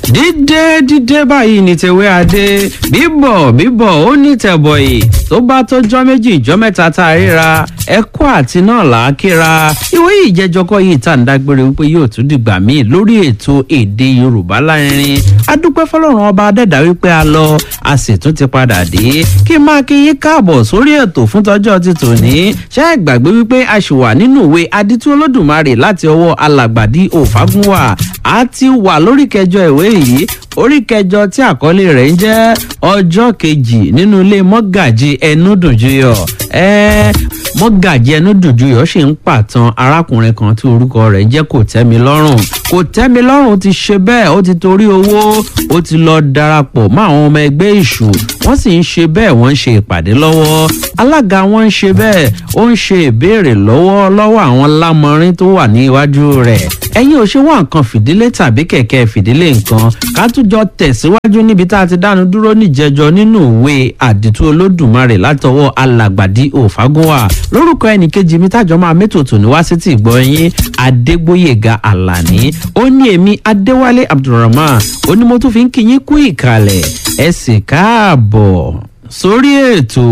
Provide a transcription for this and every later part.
dídé dídé báyìí ní tewé adé bíbọ̀ bíbọ̀ ó ní tẹ̀bọ̀yì tó bá tọ́jọ́ méjì ìjọ́ mẹ́ta tá a ríra ẹ̀kọ́ àti náà là á kíra ìwé ìjẹ́jọ́kọ́ yìí tá à ń dágbére wípé yóò tún dìgbà míì lórí ètò èdè yorùbá lárinrin adúpẹ́ fọlọ́run ọba adẹ́dá wípé a lọ a sì tún ti padà dé kí n máa kí yín káàbọ̀ sórí ètò fún tọ́jọ́ ti tòní ṣé ẹ gbàgbé wípé a ṣì wà nínú ìwé aditú olódùmarè láti ọwọ́ alàgbàdì òfagúnwà a ti wà lórí kẹjọ ìwé yìí orí kẹjọ tí àkọlé rẹ̀ ń jẹ́ ọjọ́ kejì nínú ilé mọ́gàjì ẹnu dùnjúyọ̀ ẹ mọ́gàjì ẹnu dùnjúyọ̀ sì ń pàtàn arákùnrin kan tí orúkọ rẹ̀ jẹ́ kò tẹ́mi lọ́rùn kò tẹ́mi lọ́rùn ti ṣe bẹ́ẹ̀ ó ti torí owó ó ti lọ darapọ̀ mọ́ àwọn ọmọ ẹgbẹ́ ìṣù wọ́n sì ń ṣe bẹ́ẹ̀ wọ́n ń ṣe ìpàdé lọ́wọ́ alága wọn ń ṣe bẹ́ẹ̀ ó ń ṣe ìbéèrè lọ́wọ́ lọ́wọ́ àwọn lámọrin tó wà ní iwájú rẹ̀ ẹ̀yin ò ṣe wá nǹkan fìdílé tàbí kẹ̀kẹ́ fìdílé nǹkan ká tún jọ tẹ̀síwájú níbi tá a ti dánu dúró níjẹjọ nínú ìwé àdìtú olódùmarè látọwọ́ alàgbàdì òfagúnwà lórúkọ ẹnìkejì mi tájọ máa mẹ́tòtò ní wá sí ti ìgbọ́ yín adégbóyèga àlàní ó ní èmi adéwálé abdulrahman ó ní mo tún fi ń kí yín kú ìkàlẹ̀ ẹ sì káàbọ̀ sórí ètò.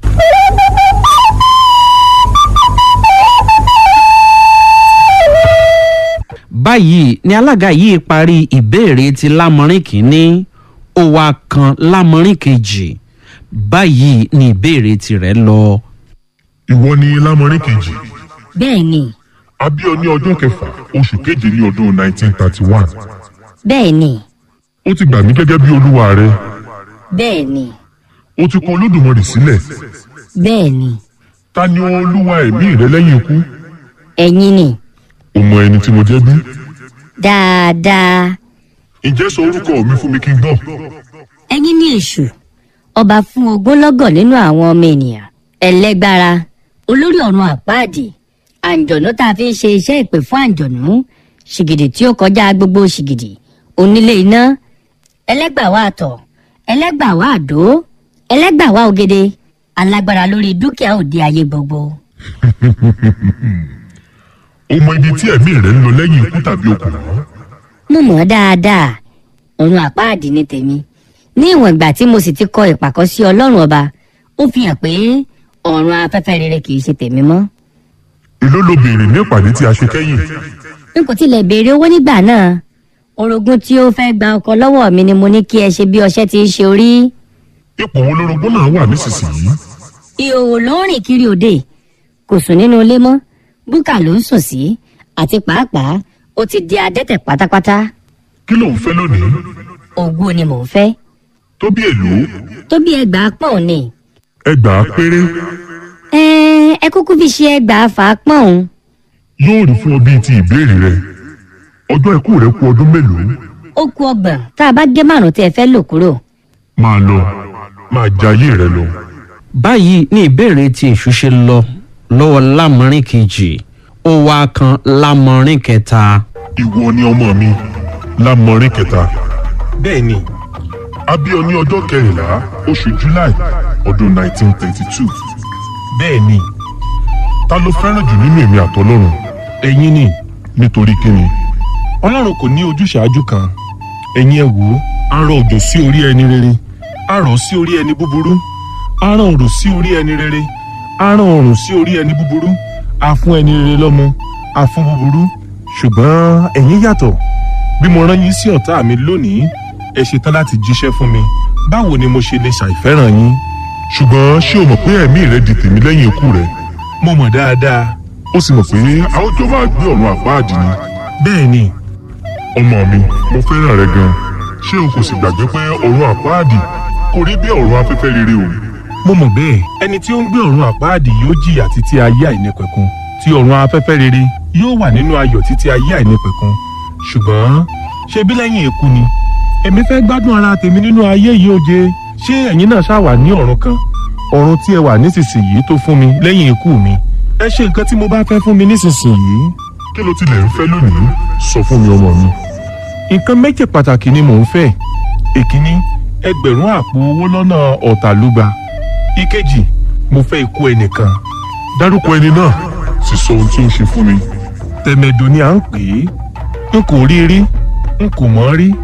báyìí ni alága yìí parí ìbéèrè ti lámọrin kínní ó wá kan lámọrin kejì báyìí ni ìbéèrè tirẹ̀ lọ. ìwọ ni lámọrin kejì bẹ́ẹ̀ ni a bí ọ ní ọjọ́ kẹfà oṣù keje ní ọdún 1931 bẹ́ẹ̀ ni ó ti gbà mí gẹ́gẹ́ bí olúwa rẹ bẹ́ẹ̀ ni ó ti kọ olódùmarè sílẹ̀ bẹ́ẹ̀ ni ta ni olúwa ẹ̀mí rẹ lẹ́yìn ikú ẹ̀yin ni o mọ ẹni tí mo jẹ́ bí dáadáa ǹjẹ́ sọ orúkọ mi fún mi kí n gbọ́ ẹ̀yin ní èṣù ọba fún ogúnlọ́gọ̀ nínú àwọn ọmọ ènìyàn ẹlẹ́gbára olórí ọ̀run àpáàdì àǹjọ̀nú tá a fi ń ṣe iṣẹ́ ìpè fún àǹjọ̀nú ṣìgìdì tí ó kọjá gbogbo ṣìgìdì onílé iná ẹlẹ́gbàwá àtọ̀ ẹlẹ́gbàwá àdó ẹlẹ́gbàwá ògede alágbára lórí dúkìá òde ayé gbogbo. o mọ ibi tí ẹ̀mí rẹ ń lọ lẹ́yìn ikú tàbí okùn mọ́ mo mọ̀ ọ́ dáadáa ọ̀run àpáàdì ni tèmi ní ìwọ̀n ìgbà tí mo sì ti kọ ìpàkọ́ sí ọlọ́run ọba ó fi hàn pé ọ̀run afẹ́fẹ́ rere kì í ṣe tèmi mọ́ èló ló béèrè ní ìpàdé tí a ṣe kẹ́yìn n kò tilẹ̀ béèrè owó nígbà náà orogún tí ó fẹ́ gba ọkọ lọ́wọ́ mi ni mo ní kí ẹ ṣe bí ọṣẹ́ ti ń ṣe orí ipò wo lórogún náà wà nísinsìnyí ìhòòhò ló ń rìn kiri òde kò sùn nínú ilé mọ́ búkà ló ń sùn sí àti pàápàá ó ti di adẹ́tẹ̀ pátápátá kí ló ń fẹ́ lónìí ògo ni mò ń fẹ́ tó bí èlò tó bí ẹgbàá pọ́n ni ẹgbàá péré ẹ ẹ kúkú fi ṣe ẹgbàá fà á pọ́n òun yóò rí fún ọ bíi ti ìbéèrè rẹ ọjọ́ ikú rẹ kú ọdún mélòó ó ku ọgbọ̀n tá a bá gé márùn tí ẹ fẹ́ lò kúrò máa lọ máa jayé rẹ lọ báyìí ni ìbéèrè tí èṣù ṣe lọ lọ́wọ́ lámọrin kejì ó wá kan lámọrin kẹta. ìwọ ni ọmọ mi lámọrin kẹta bẹ́ẹ̀ ni a bí ọ ní ọjọ́ kẹrìnlá oṣù july ọdún 1932 bẹ́ẹ̀ ni ta ló fẹ́ràn jù nínú èmi àtọlọ́run ẹ̀yin ni nítorí kíni ọlọ́run kò ní ojúṣàájú kan ẹ̀yin ẹ̀ wò ó a rọ òjò sí orí ẹni rere a rọ̀ sí orí ẹni búburú a rán òrùn sí orí ẹni rere a rán òrùn sí orí ẹni búburú a fún ẹni rere lọ́mọ a fún búburú ṣùgbọ́n ẹ̀yin yàtọ̀ bí mo rán yín sí ọ̀tá mi lónìí ẹ ṣetán láti jíṣẹ́ fún mi báwo ni mo ṣe lè ṣàìfẹ́ràn yín ṣùgbọ́n ṣé o mọ̀ pé ẹ̀mí rẹ di tèmi lẹ́yìn ikú rẹ mo mọ̀ dáadáa ó sì mọ̀ pé a ó jọ máa gbé ọ̀run àpáàdì ni bẹ́ẹ̀ ni ọmọ mi mo fẹ́ràn rẹ gan ṣé o kò sì gbàgbé pé ọ̀run àpáàdì kò rí bí ọ̀run afẹ́fẹ́ rere o mo mọ̀ bẹ́ẹ̀ ẹni tí ó ń gbé ọ̀run àpáàdì yóò jìyà títí ayé àìnípẹ̀kun tí ọ̀run afẹ́fẹ́ rere yóò wà nínú ayọ̀ títí ayé àìnípẹ̀kun ṣùgbọ́n ṣe bí lẹ́yìn ikú ni èmi fẹ́ gbádùn ara tèmi nínú ayé yìí ó jẹ ṣé ẹ̀yin náà ṣáà wà ní ọ̀run kan ọ̀run tí ẹ wà nísinsìnyí tó fún mi lẹ́yìn ikú mi ẹ ṣe nǹkan tí mo bá fẹ́ fún mi nísinsìnyí kí ló tilẹ̀ ń fẹ́ lónìí sọ fún mi ọmọ mi nǹkan méjì pàtàkì ni mò ń fẹ́ ìkíní ẹgbẹ̀rún àpò owó lọ́nà ọ̀tàlúgba ìkejì mo fẹ́ ikú ẹnìkan dárúkọ ẹni náà sì sọ ohun tí ó ń ṣe fún mi tẹ̀mẹ̀dù ni à ń pè é n kò rí rí n kò mọ̀ rí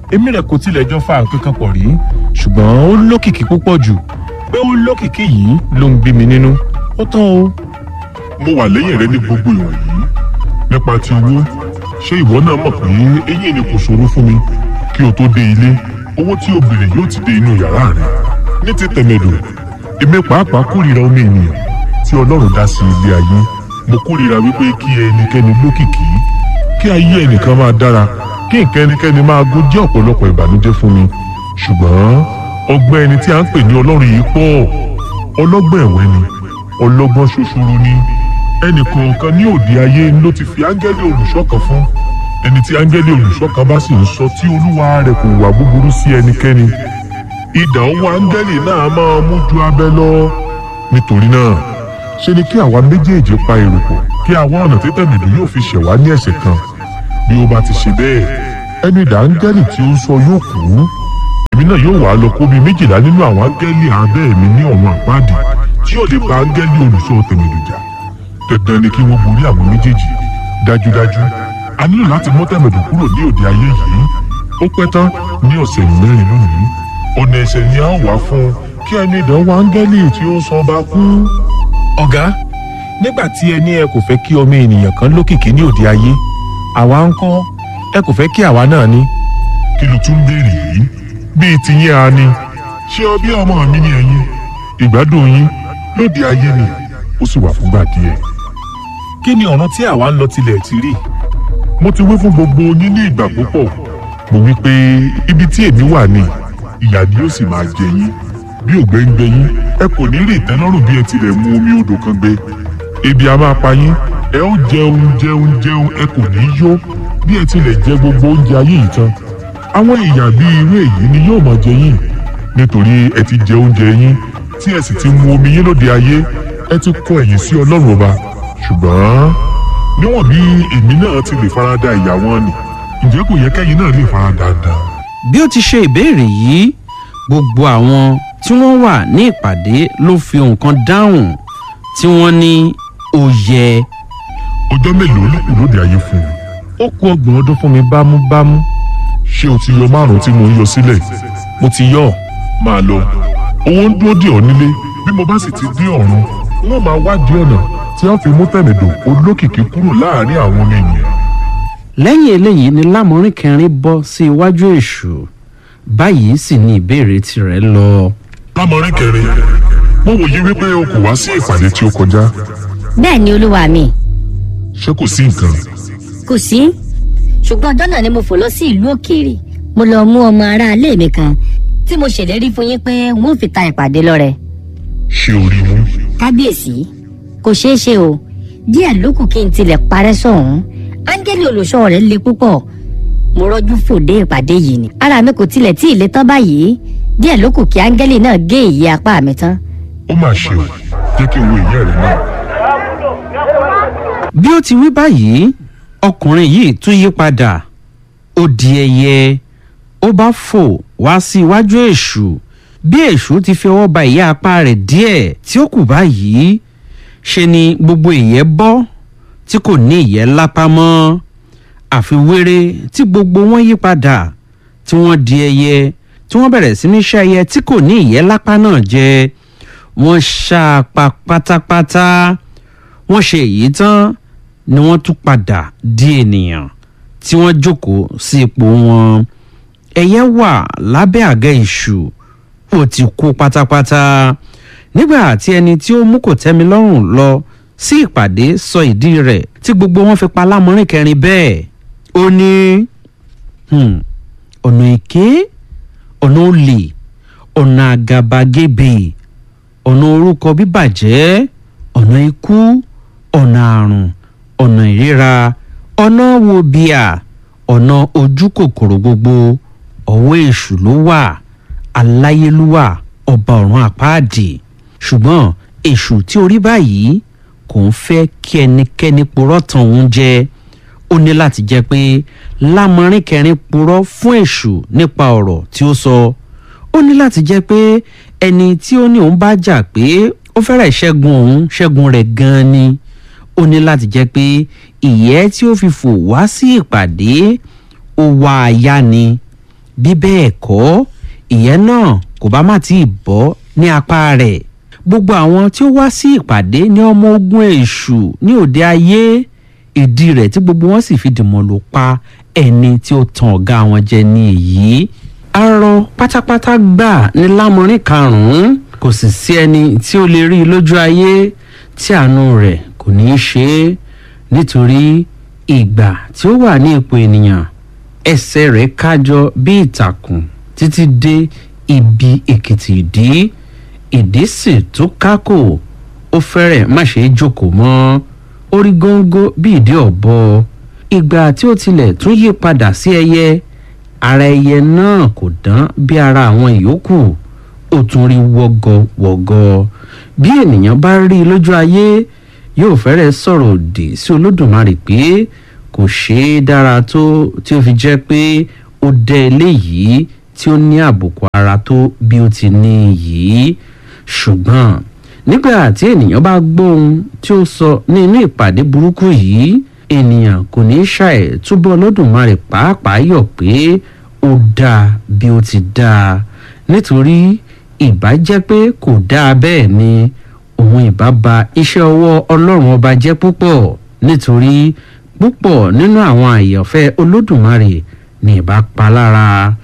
èmi rẹ̀ kò tilẹ̀ jọ fa nǹkan kan pọ̀ rí ṣùgbọ́n ó lókìkí púpọ̀ jù pé ó lókìkí yìí ló ń bí mi nínú ó tán o. mo wà lẹ́yìn rẹ ní gbogbo ìwọ̀nyí nípa ti owó ṣé ìwọ náà mọ̀ pé eyín ni kò ṣòro fún mi kí o tó dé ilé owó tí o béèrè yóò ti dé inú yàrá rẹ ní ti tẹ̀mẹ̀dò èmi pàápàá kórìíra omi ènìyàn tí ọlọ́run dá sí ilé ayé mo kórìíra wípé kí ẹnikẹ́ni lókìkí kí ayé ẹnìkan máa dára kí nǹkan ẹnikẹ́ni máa gún jẹ́ ọ̀pọ̀lọpọ̀ ìbànújẹ́ fún mi ṣùgbọ́n ọgbẹ́ ẹni tí a ń pè ní ọlọ́run yìí pọ̀ ọlọ́gbọ́n ẹ̀wẹ́ ni ọlọ́gbọ́n ṣoṣoro ni ẹnì kọ̀ọ̀kan ní òde ayé ló ti fi áńgẹ́lì olùṣọ́ kan fún ẹni tí áńgẹ́lì olùṣọ́ kan bá sì ń sọ tí olúwa rẹ̀ kò wà búburú sí ẹnikẹ́ni idà owó áńgẹ́lì náà máa mú ju abẹ lọ nítorí náà ṣe ni kí àwa méjèèjì pa èrò pọ̀ kí àwọn ọ̀nà tí tẹ̀mẹ̀dù yóò fi ṣẹ̀wá ní ẹ̀ṣẹ̀ kan bí ó bá ti ṣe bẹ́ẹ̀ ẹnu idà áńgẹ́lì tí ó ń sọ yóò kú èmi náà yóò wá lọ kó bíi méjìlá nínú àwọn áńgẹ́lì abẹ́ mi ní ọ̀run àpáàdì tí yóò lè pa áńgẹ́lì olùṣọ́ tẹ̀mẹ̀dù jà dandan ni kí wọ́n borí àwọn méjèèjì dájúdájú a nílò láti mú tẹ̀mẹ̀dù kúrò ní òde ayé yìí ó pẹ́ tán ní ọ̀sẹ̀ mẹ́rin lónìí ọ̀nà ẹ̀ṣẹ̀ ni a ó wá fún un kí ẹni ìdánwò áńgẹ́lì tí ó sọ bá kú. ọ̀gá nígbà tí ẹ ní ẹ kò fẹ́ kí ọmọ ènìyàn kan lókìkí ní òde ayé àwa ń kọ́ ẹ kò fẹ́ kí àwa náà ní. kí ló tún béèrè yìí bíi tiyín a ni ṣé ọ bí ọmọ mi ni ẹ̀yin ìgbádùn yín lóde ayé ni ó sì wà fúngbà díẹ̀. kí ni ọ̀ràn tí àwa ń lọ tilẹ̀ ti rí. mo ti wí fún gbogbo yín ní ìgbà púpọ̀ mo wí pé ibi tí èmi wà ni ìyà ni yóò sì máa jẹ yín bí ògbẹ́ ń gbẹ yín ẹ kò ní rí ìtẹ́lọ́rùn bí ẹ tilẹ̀ mu omi odò kan gbẹ ebi a máa pa yín ẹ ó jẹun jẹun jẹun ẹ kò ní yó bí ẹ tilẹ̀ jẹ gbogbo oúnjẹ ayé yìí tán àwọn ìyà bíi irú èyí ni yóò máa jẹ yín nítorí ẹ ti jẹ oúnjẹ yín tí ẹ sì ti mu omi yín lóde ayé ẹ ti kọ ẹ̀yìn sí ọlọ́run ọba ṣùgbọ́n níwọ̀n bí èmi náà ti lè farada ìyà wọn ni ǹjẹ́ kò yẹ kẹ́yìn náà lè farada dáa bí ó ti ṣe ìbéèrè yìí gbogbo àwọn tí wọ́n wà ní ìpàdé ló fi nǹkan dáhùn tí wọ́n ní ó yẹ. ọjọ́ mélòó ló kù lóde ayé fún un. ó kù ọgbọ̀n ọdún fún mi bámúbámú. ṣé o ti yọ márùn-ún tí mo ń yọ sílẹ̀. mo ti yọ. máa lọ owó ń dúró dè ọ́ nílé bí mo bá sì ti dé ọ̀run wọ́n máa wádìí ọ̀nà tí wọ́n fi mú tẹ̀mẹ̀dò olókìkí kúrò láàárín àwọn ọmọ ènìyàn. lẹ́yìn eléyìí ni lámọrin kẹrin bọ́ sí iwájú èṣù báyìí sì ni ìbéèrè tirẹ̀ lọ. lámọrin kẹrin mo wòye wípé o kò wá sí ìpàdé tí ó kọjá bẹ́ẹ̀ ni olúwa mi ṣé kò sí nǹkan. kò sí ṣùgbọ́n ọjọ́ náà ni mo fò lọ sí ìlú òkèèrè mo lọ mú ọmọ aráalé mi kan tí mo ṣèlérí fún yín pé n ó fi ta ìpàdé lọ́rẹ. ṣé o rí mú. kábíyèsí kò ṣeé ṣe o díẹ̀ ló kù kí n tilẹ̀ parẹ́ sọ̀hún áńgẹ́lì olùṣọ́ rẹ̀ le púpọ̀ mo rọ́jú fòdé ìpàdé yìí ni ara mi kò tilẹ̀ tí ì le tán báyìí díẹ̀ ló kù kí áńgẹ́lì náà gé ìyí apá mi tán. ó mà ṣe o jẹ́ kí n wo ìyá rẹ̀ náà. bí ó ti wí báyìí ọkùnrin yìí tún yí padà ó di ẹyẹ ó bá fò wá sí iwájú èṣù bí èṣù ti fi ọwọ́ ba ìyá apá rẹ̀ díẹ̀ tí ó kù báyìí ṣe ni gbogbo ìyẹ́ bọ́ tí kò ní ìyẹ́ lápá mọ́ àfi wéré tí gbogbo wọn yí padà tí wọ́n di ẹyẹ tí wọ́n bẹ̀rẹ̀ sí ní ṣá ẹyẹ tí kò ní ìyẹ́ lápá náà jẹ wọ́n ṣá a pa pátápátá wọ́n ṣe èyí tán ni wọ́n tún padà di ènìyàn tí wọ́n jókòó sí ipò wọn ẹyẹ wà lábẹ́ àga ìṣù ó ti kú pátápátá nígbà tí ẹni tí ó mú kò tẹ́mi lọ́rùn lọ sí ìpàdé sọ ìdí rẹ̀ tí gbogbo wọn fi pa lámọrin kẹrin bẹ́ẹ̀ ó ní hmm, ọ̀nà èké ọ̀nà olè ọ̀nà àgàbàgebè ọ̀nà orúkọ bíbàjẹ́ ọ̀nà ikú ọ̀nà àrùn ọ̀nà ìríra ọ̀nà wòbíà ọ̀nà ojú kòkòrò gbogbo ọ̀wọ́ èṣù ló wà aláyélúwà ọba ọ̀run àpáàdì ṣùgbọ́n èṣù tí orí báyìí kò ń fẹ́ kí ẹnikẹ́ni purọ́ tàn òun jẹ ó ní láti jẹ́ pé lámọrin kẹrin purọ́ fún èṣù nípa ọ̀rọ̀ tí ó sọ ó ní láti jẹ́ pé ẹni tí ó ní òun bá jà pé ó fẹ́rẹ̀ ṣẹ́gun òun ṣẹ́gun rẹ̀ gan-an ni ó ní láti jẹ́ pé ìyẹ́ tí ó fi fò wá sí ìpàdé ó wá aya ni bí bẹ́ẹ̀ kọ́ ìyẹn náà kò bá má tí ì bọ́ ní apá rẹ̀ gbogbo àwọn tí ó wá sí ìpàdé ní ọmọ ogun èṣù ní òde ayé ìdí rẹ̀ tí gbogbo wọn sì fi dìmọ̀ ló pa ẹni tí ó tan ọ̀gá wọn jẹ ní èyí arọ pátápátá gbà ní lámọrin karùnún kò sì sí ẹni tí ó lè rí i lójú ayé tí àánú rẹ̀ kò ní í ṣe é nítorí ìgbà tí ó wà ní ipò ènìyàn ẹsẹ̀ rẹ̀ kájọ bí ìtàkùn títí dé ibi èkìtì ìdí ìdí sì tún kákò ó fẹ́rẹ̀ má ṣe é jókòó mọ́ orí góńgó bí ìdí ọ̀bọ ìgbà tí ó tilẹ̀ tún yí padà sí ẹyẹ ara ẹyẹ náà kò dán bí ara àwọn ìyókù ó tún rí wọ́gọ́wọ́gọ́ bí ènìyàn bá rí i lójú ayé yóò fẹ́rẹ̀ sọ̀rọ̀ òdì sí olódùmarè pé kò ṣeé dára tó tí ó fi jẹ́ pé ó dẹ eléyìí tí ó ní àbùkù ara tó bí ó ti ní yìí ṣùgbọ́n nígbà tí ènìyàn bá gbóhun tí ó sọ ní inú ìpàdé burúkú yìí ènìyàn kò ní ṣàì túbọ̀ lọ́dùnmarè pàápàá yọ̀ pé ó dáa bí ó ti dáa nítorí ìbá jẹ́ pé kò dáa bẹ́ẹ̀ ni òun ìbá ba iṣẹ́ ọwọ́ ọlọ́run ọba jẹ́ púpọ̀ nítorí púpọ̀ nínú àwọn àyànfẹ́ olódùmarè ní ìbá pa lára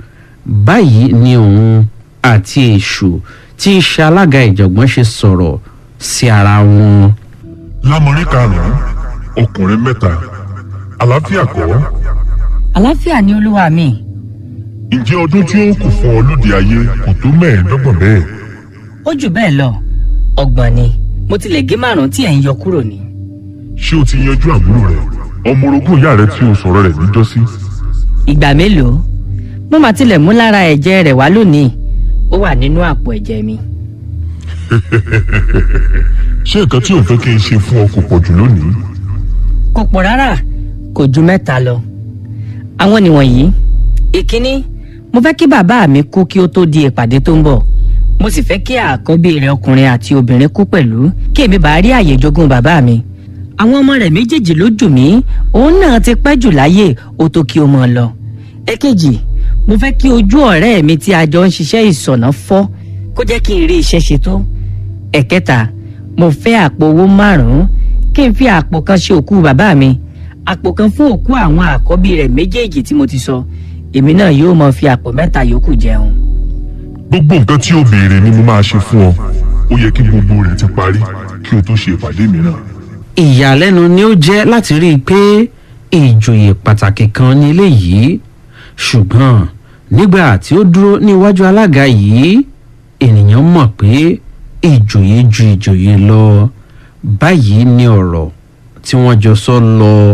báyìí ni òun àti èṣù tí í ṣe alága ìjọ̀gbọ́n ṣe sọ̀rọ̀ sí ara wọn. lámọrin karùnún ọkùnrin mẹ́ta àlàáfíà kọ́ àlàáfíà ni olúwa mi ǹjẹ́ ọdún tí ó kù fún ọ lóde ayé kò tó mẹ́ẹ̀ẹ́dọ́gbọ̀n bẹ́ẹ̀ ó jù bẹ́ẹ̀ lọ ọgbọ̀n ni mo ti lè gé márùn-ún tí ẹ̀ ń yọ kúrò ní. ṣé o ti yanjú àbúrò rẹ ọmọ orogún ìyá rẹ tí o sọ̀rọ̀ rẹ̀ níjọ́sí ìgbà mélòó mo máa tilẹ̀ mú lára ẹ̀jẹ̀ rẹ̀ wá lónìí ó wà nínú àpò ẹ̀jẹ̀ mi. ṣé nǹkan tí ò fẹ́ kí n ṣe fún ọ kò pọ̀ jù lónìí kò pọ̀ rárá kò ju mẹ́ta lọ. àwọn nìwọ̀nyí ìkíní mo fẹ́ kí bàbá mi kú kí ó tó di ìpàdé tó ń bọ̀ mo sì fẹ́ kí àkọ́bí rẹ̀ ọkùnrin àti obìnrin kú pẹ̀lú kí èmi bá rí àyè jogún bàbá mi. àwọn ọmọ rẹ̀ méjèèjì ló jù mí òun náà ti pẹ́ jù láyé ó tó kí ó mọ̀ lọ. èkejì mo fẹ́ kí ojú ọ̀rẹ́ mi tí a jọ ń ṣiṣẹ́ ìsọ̀nà fọ́ kó jẹ́ kí n rí iṣẹ́ ṣe tó. ẹ̀kẹta mo fẹ́ àpò owó márùn-ún kí n fi àpò kan ṣe òkú bàbá mi àpò kan fún òkú àwọn àkọ́bí rẹ̀ méjèèjì tí mo ti sọ èmi náà yóò mọ fi àpò mẹ́ta yòókù jẹun. gbogbo nǹkan tí o béèrè ni mo máa ṣe fún ọ ó yẹ kí gbogbo rẹ̀ ti parí kí o tó ṣe ìpàdé mìíràn ìyàlẹ́nu ni ó jẹ́ láti rí i pé ìjòyè pàtàkì kan ní eléyìí ṣùgbọ́n nígbà tí ó dúró níwájú alága yìí ènìyàn mọ̀ pé ìjòyè ju ìjòyè lọ báyìí ni ọ̀rọ̀ tí wọ́n jọ sọ lọ